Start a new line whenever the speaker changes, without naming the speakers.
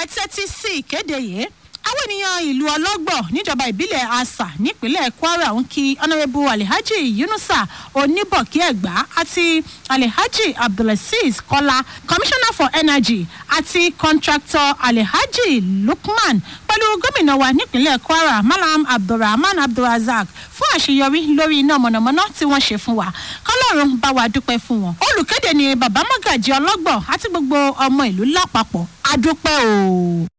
tẹ́tí sí ìkéde yìí àwọn ènìyàn ìlú ọlọ́gbọ̀ níjọba ìbílẹ̀ asa nípínlẹ̀ kwara ń kí ọ̀nàrẹ́bù alihaji yunusa oníbọ̀kí ẹ̀gbá àti alihaji abdulaziz kọ́lá commissioner for energy àti contractor alihaji lukman pẹ̀lú gómìnà wa nípínlẹ̀ kwara malam abdulrahman abdulrazak fún àṣeyọrí lórí iná mọ̀nàmọ́ná tí wọ́n ṣe fún wa kọ́lọ́run bá wa dúpẹ́ fún wọn olùkéde ni bàbá mọ́gàjì ọlọ́gbọ̀ àti gbogbo ọmọ ìlú lápapọ̀ adúpẹ́ o.